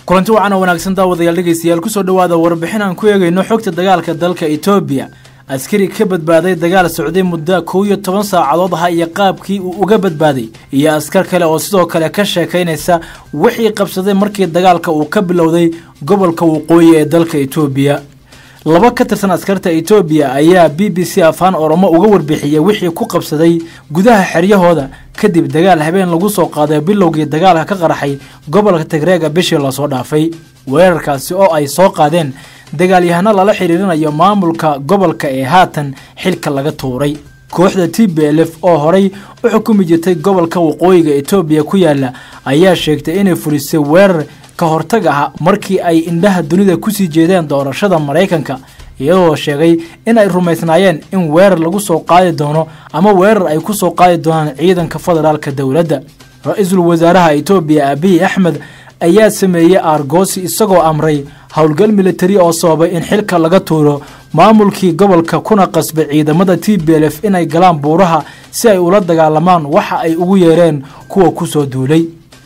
kulanti wacan oo wanaagsan daawadayaal dhegeystayaal kusoo dhowaada warbixin aan ku eegayno xogta dagaalka dalka etoobiya askari ka badbaaday dagaal socday muddo kow iyo toban saacadood aha iyo qaabkii uu uga badbaaday iyo askar kale oo sidoo kale ka sheekaynaysa wixii qabsaday markii dagaalka uu ka bilowday gobolka waqooyi ee dalka etoobiya laba ka tirsan askarta etoobiya ayaa b b c afaan oromo uga warbixiyey wixii ku qabsaday gudaha xeryahooda kadib dagaal habeen lagu soo qaaday bilowgii dagaalka ka qarxay gobolka tigreega bishii lasoo dhaafay weerarkaasi oo ay soo qaadeen dagaalyahano lala xiriirinayo maamulka gobolka ee haatan xilka laga tuuray kooxda t b l f oo horay u xukumi jirtay gobolka waqooyiga etoobiya ku yaala ayaa sheegtay inay fulisay weerar ka hortag ah markii ay indhaha dunida kusii jeedeen doorashada maraykanka iyadoo sheegay in ay rumaysnaayeen in weerar lagu soo qaadi doono ama weerar ay ku soo qaadi doonaan ciidanka federaalka dowladda ra-iisul wasaaraha etoobiya abiy axmed ayaa sameeyey aargoosi isagoo amray howlgal militari oo sababay in xilka laga tuuro maamulkii gobolka kuna qasbay ciidamada t b l f inay galaan buuraha si ay ula dagaalamaan waxa ay ugu yeereen kuwa kusoo duulay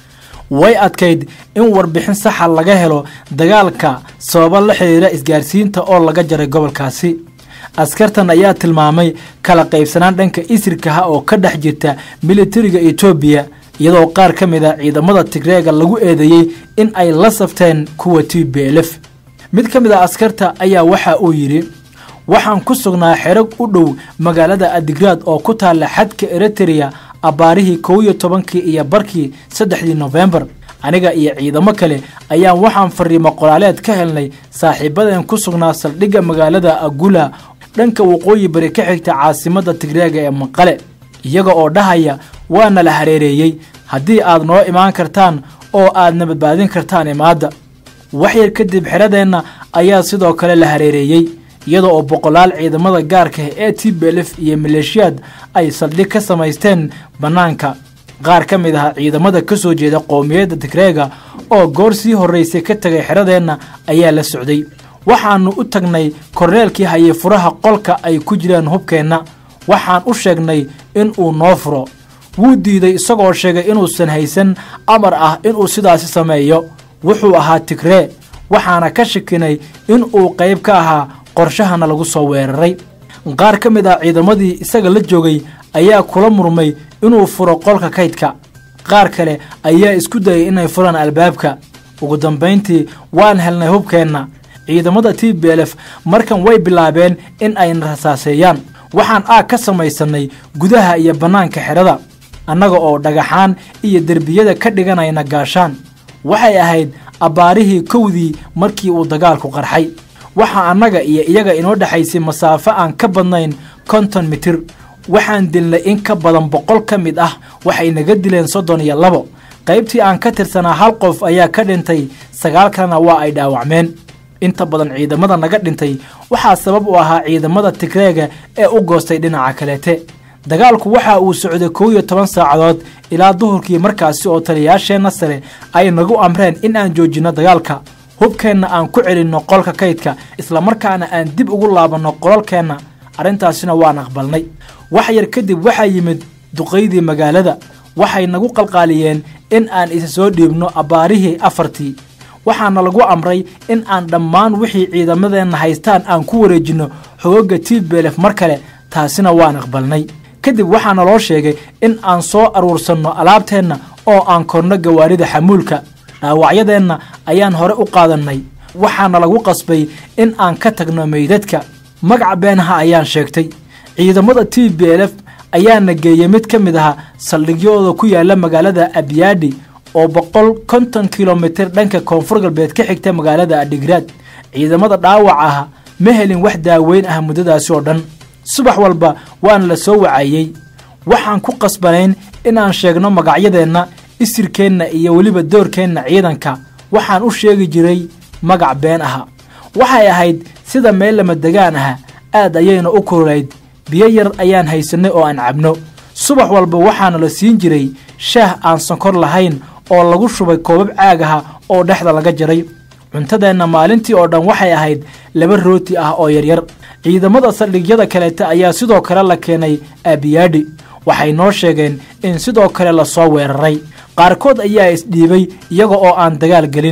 way adkayd in warbixin saxa laga helo dagaalka sababo la xiriira isgaarsiinta oo laga jaray gobolkaasi askartan ayaa tilmaamay kala qaybsanaan dhanka isirkaha oo ka dhex jirta militariga etoobiya iyadoo qaar ka mid a ciidamada tigreega lagu eedeeyey in ay la safteen kuwa t b l f mid ka mid a askarta ayaa waxa uu yidhi waxaan ku sugnaa xerag u dhow magaalada adigraad oo ku taalla xadka eritrea abbaarihii kow iyo tobankii iyo barkii saddexdii nofembar aniga iyo ciidamo kale ayaan waxaan fariimo qoraaleed ka helnay saaxiibadeen ku sugnaa saldhigga magaalada agula dhanka waqooyi bari ka xigta caasimadda tigreega ee maqale iyaga oo dhahaya waana la hareereeyey haddii aad noo imaan kartaan oo aadna badbaadin kartaan imaadda waxyar kadib xeradeenna ayaa sidoo kale la hareereeyey iyada oo boqolaal ciidamada gaarka ee t b l f iyo maleeshiyaad ay saldhig ka samaysteen bannaanka qaar ka mid ah ciidamada ka soo jeeda qowmiyadda tigreega oo goor sii horraysay ka tegay xeradeenna ayaa la socday waxaannu u tagnay korneelkii hayay furaha qolka ay ku jiraan hubkeenna waxaan u sheegnay in uu noo furo wuu diiday isagoo sheegay inuusan haysan amar ah inuu sidaasi sameeyo wuxuu ahaa tigree waxaana ka shakinay in uu qayb ka ahaa qorshahana lagu soo weeraray qaar ka mid ah ciidamadii isaga la joogay ayaa kula murmay inuu furo qolka kaydka qaar kale ayaa isku dayay inay furaan albaabka ugu dambayntii waan helnay hubkeenna ciidamada t b l f markan way bilaabeen in ayna rasaaseeyaan waxaan aag ka samaysannay gudaha iyo bannaanka xerada annaga oo dhagaxaan iyo derbiyada ka dhiganayna gaashaan waxay ahayd abbaarihii kowdii markii uu dagaalku qarxay waxaa annaga iyo iyaga inoo dhexaysay masaafo aan ka badnayn konton mitir waxaan dilnay in ka badan boqol ka mid ah waxay naga dileen soddon iyo labo qaybtii aan ka tirsanaa hal qof ayaa ka dhintay sagaal kalena waa ay dhaawacmeen inta badan ciidamada naga dhintay waxaa sabab u ahaa ciidamada tigreega ee u goostay dhinaca kaleete dagaalku waxa uu socday kow iyo toban saacadood ilaa duhurkii markaasi oo taliyayaasheenna sare ay nagu amreen in aan joojinno dagaalka hubkeenna aan ku celinno qolka kaydka islamarkaana aan dib ugu laabanno qolalkeenna arrintaasina waan aqbalnay wax yar kadib waxaa yimid duqaydii magaalada waxay nagu qalqaaliyeen in aan isa soo dhiibno abbaarihii afartii waxaana lagu amray in aan dhammaan wixii ciidamadeenna haystaan aan ku wareejinno xogogga t b l f mar kale taasina waan aqbalnay kadib waxaana loo sheegay in aan soo aruursanno alaabteenna oo aan korno gawaarida xamuulka dhaawacyadeenna ayaan hore u qaadannay waxaana lagu qasbay in aan ka tagno meydadka magaca beenaha ayaan sheegtay ciidamada t b l f ayaana geeyey mid ka mid aha saldhigyadooda ku yaala magaalada abyaadhi oo boqol konton kilomitir dhanka koonfur galbeed ka xigta magaalada adhigraad ciidamada dhaawac ah ma helin wax daaweyn ah muddadaasi oo dhan subax walba waana la soo wacayey waxaan ku qasbanayn inaan sheegno magacyadeenna isirkeenna iyo weliba doorkeenna ciidanka waxaan u sheegi jiray magac been aha waxay ahayd sida meel lama degaan ah aad ayayna u kululayd biyo yar ayaan haysannay oo aan cabno subax walba waxaana la siin jiray shaah aan sonkor lahayn oo lagu shubay koobab caag aha oo dhexda laga jaray cuntadeenna maalintii oo dhan waxay ahayd laba rooti ah oo yaryar ciidamada saldhigyada kaleeta ayaa sidoo kale la keenay aabiyaadhi waxay noo sheegeen in sidoo kale lasoo weeraray qaarkood ayaa isdhiibay iyaga oo aan dagaal gelin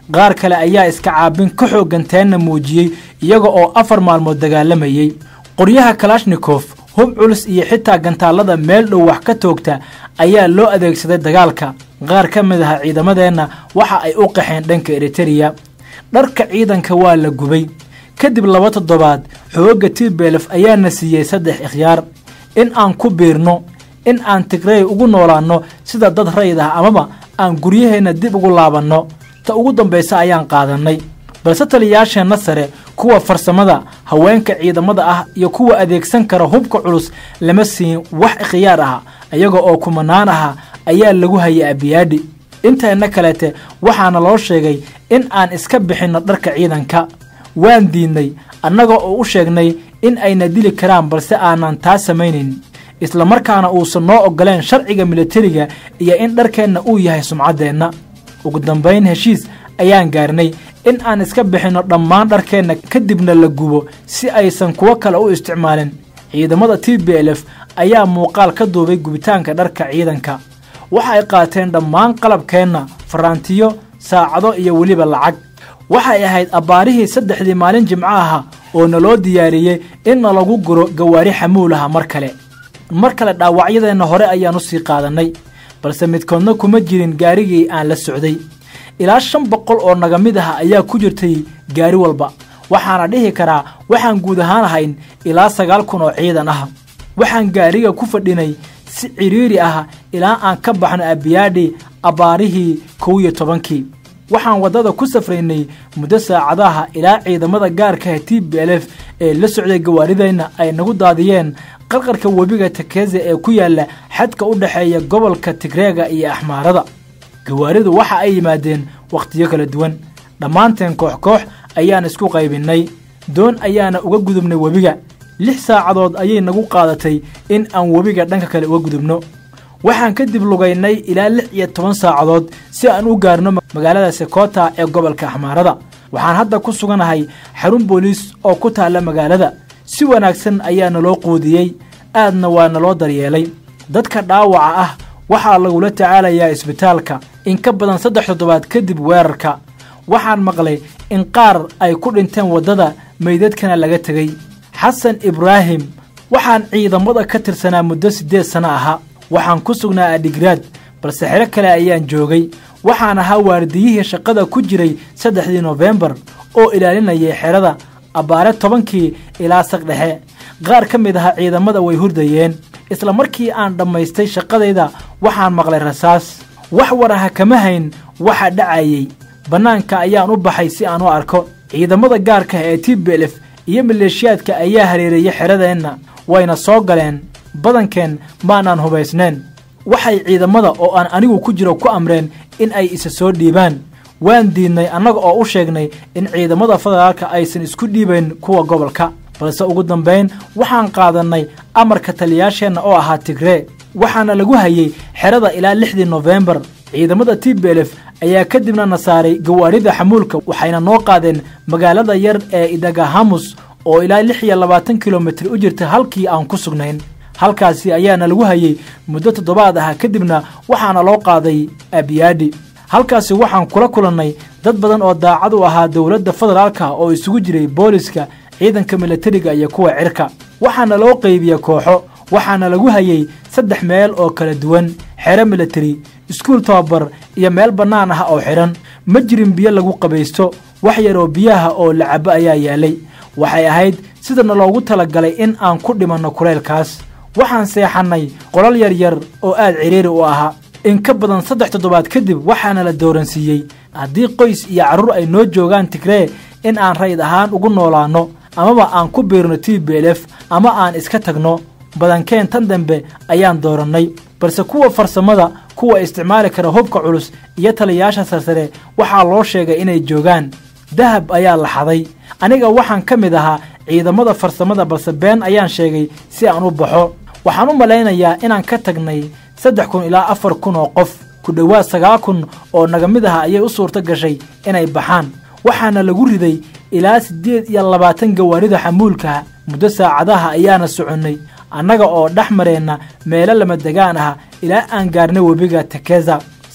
qaar kale ayaa iska caabin ka xooggan teenna muujiyey iyaga oo afar maalmood dagaalamayey qoryaha kalashnikov hub culus iyo xitaa gantaallada meel dhow wax ka toogta ayaa loo adeegsaday dagaalka qaar ka mid aha ciidamadeenna waxa ay u qaxeen dhanka eritereya dharka ciidanka waa la gubay kadib laba toddobaad xoogga tibelef ayaana siiyey saddex ikhyaar in aan ku biirno in aan tigrey ugu noolaanno sida dad rayd ah amaba aan guryaheenna dib ugu laabanno ta ugu dambaysa ayaan qaadannay balse taliyayaasheenna sare kuwa farsamada haweenka ciidamada ah iyo kuwa adeegsan kara hubka culus lama siin wax ikhyaar ah iyaga oo kumanaan aha ayaa lagu hayay abiyaadhi inteenna kaleete waxaana loo sheegay in aan iska bixinno dharka ciidanka waan diidnay annaga oo u sheegnay in ayna dili karaan balse aanan taa samaynayn islamarkaana uusan noo oggoleen sharciga militariga iyo in dharkeenna uu yahay sumcaddeenna ugu dambayn heshiis ayaan gaarnay in aan iska bixinno dhammaan dharkeenna kadibna la gubo si aysan kuwo kale u isticmaalin ciidamada t b l f ayaa muuqaal ka duubay gubitaanka dharka ciidanka waxa ay qaateen dhammaan qalabkeenna faraantiyo saacado iyo weliba lacag waxay ahayd abbaarihii saddexdii maalin jimco aha oo naloo diyaariyey in nalagu guro gawaari xamuulaha mar kale mar kale dhaawacyadeenna hore ayaan u sii qaadannay balse midkoodna kuma jirin gaarigii aan la socday ilaa shan boqol oo naga mid ah ayaa ku jirtay gaari walba waxaana dhihi karaa waxaan guud ahaan ahayn ilaa sagaal kun oo ciidan ah waxaan gaariga ku fadhinay si cidhiiri ah ilaa aan ka baxno abiyaadhi abbaarihii kow iyo tobankii waxaan waddada ku safraynay muddo saacadaha ilaa ciidamada gaarkaha t b l f ee la socday gawaarideenna ay nagu daadiyeen qarqarka webiga takeze ee ku yaalla xadka u dhexeeya gobolka tigreega iyo axmaarada gawaaridu waxa ay yimaadeen wakhtiyo kala duwan dhammaanteen koox koox ayaan isku qaybinnay doon ayaana uga gudubnay webiga lix saacadood ayay nagu qaadatay in aan webiga dhanka kale uga gudubno waxaan kadib lugaynay ilaa lix iyo toban saacadood si aan u gaarno magaalada sekota ee gobolka axmaarada waxaan hadda ku suganahay xarun booliis oo ku taalla magaalada si wanaagsan ayaa naloo quudiyey aadna waa naloo daryeelay dadka dhaawaca ah waxaa lagula tacaalayaa isbitaalka in ka badan saddex toddobaad kadib weerarka waxaan maqlay in qaar ay ku dhinteen waddada meydadkana laga tegey xasan ibraahim waxaan ciidamada ka tirsanaa muddo siddeed sano ahaa waxaan ku sugnaa adhigraad balse xero kale ayaan joogay waxaan ahaa waardiyihii shaqada ku jiray saddexdii nofembar oo ilaalinayay xerada abbaare tobankii ilaa saqdhexe qaar ka mid aha ciidamada way hurdayeen isla markii aan dhammaystay shaqadayda waxaan maqlay rasaas wax war aha kama hayn waxa dhacayey bannaanka ayaan u baxay si aan u arko ciidamada gaarka ee t b l f iyo maleeshiyaadka ayaa hareereeyey xeradeenna wayna soo galeen badankeen maanaan hubaysnayn waxay ciidamada oo aan anigu ku jiro ku amreen in ay isa soo dhiibaan waan diidnay annaga oo u sheegnay in ciidamada federaalka aysan isku dhiibayn kuwa gobolka balse ugu dambayn waxaan qaadannay amarka taliyaasheenna oo ahaa tigree waxaana lagu hayey xerada ilaa lixdii nofembar ciidamada t b l f ayaa kadibna na saaray gawaarida xamuulka waxayna noo qaadeen magaalada yar ee idagahamus oo ilaa lix iyo labaatan kilomitir u jirta halkii aan ku sugnayn halkaasi ayaana lagu hayey muddo toddobaad ah kadibna waxaana loo qaaday abiyaadhi halkaasi waxaan kula kulannay dad badan oo daacad u ahaa dowladda federaalka oo isugu jiray booliska ciidanka milatariga iyo kuwa cirka waxaana loo qeybiya kooxo waxaana lagu hayey saddex meel oo kala duwan xero milatari iskuul tababar iyo meel bannaan ah oo xidhan ma jirin biyo lagu qabaysto wax yar oo biyaha oo la cabo ayaa yaalay waxay ahayd sidana loogu talagalay in aan ku dhimanno kuleylkaas waxaan seexannay qolal yaryar oo aad ciriiri u ahaa in ka badan saddex toddobaad kadib waxaana la dooransiiyey haddii qoys iyo carruur ay noo joogaan tigree in aan rayd ahaan ugu noolaanno amaba aan ku biirno t b l f ama aan iska tagno badankeen tan dambe ayaan doorannay balse kuwa farsamada kuwa isticmaali kara hubka culus iyo taliyayaasha sarsare waxaa loo sheegay inay joogaan dahab ayaa la xaday aniga waxaan ka mid ahaa ciidamada farsamada balse been ayaan sheegay si aan u baxo waxaan u malaynayaa inaan ka tagnay saddex kun ilaa afar kun oo qof ku dhowaad sagaal kun oo naga mid aha ayay u suurto gashay inay baxaan waxaana lagu riday ilaa siddeed iyo labaatan gawaarida xamuulkaha muddo saacadaha ayaana soconnay annaga oo dhex mareenna meelo lama degaan ah ilaa aan gaarnay webiga takeza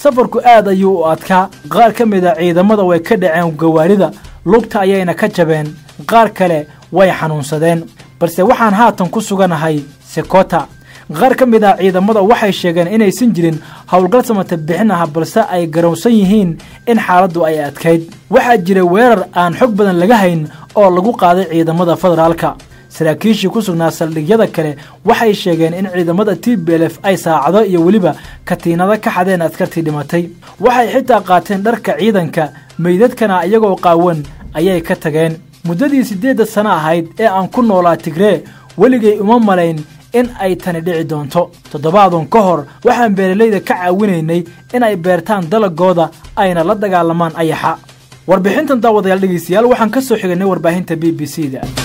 safarku aad ayuu u adkaa qaar ka mid a ciidamada way ka dhaceen gawaarida lugta ayayna ka jabeen qaar kale way xanuunsadeen balse waxaan haatan ku suganahay sekota qaar ka mid ah ciidamada waxay sheegeen inaysan jirin howlgal samata bixin ah balse ay garowsan yihiin in xaaladdu ay adkayd waxaa jira weerar aan xog badan laga hayn oo lagu qaaday ciidamada federaalka saraakiishii ku sugnaa saldhigyada kale waxay sheegeen in ciidamada t b l f ay saacado iyo weliba katiinado ka xadeen askartii dhimatay waxay xitaa qaateen dharka ciidanka meydadkana iyagoo qaawan ayay ka tageen muddadii siddeedda sano ahayd ee aan ku noolaa tigree weligay uma malayn in ay tani dhici doonto toddobaadun ka hor waxaan beeralayda ka caawinaynay in ay beertaan dalagooda ayna la dagaalamaan ayaxa warbixintan daawadayaal dhegeystayaal waxaan ka soo xiganay warbaahinta b b c da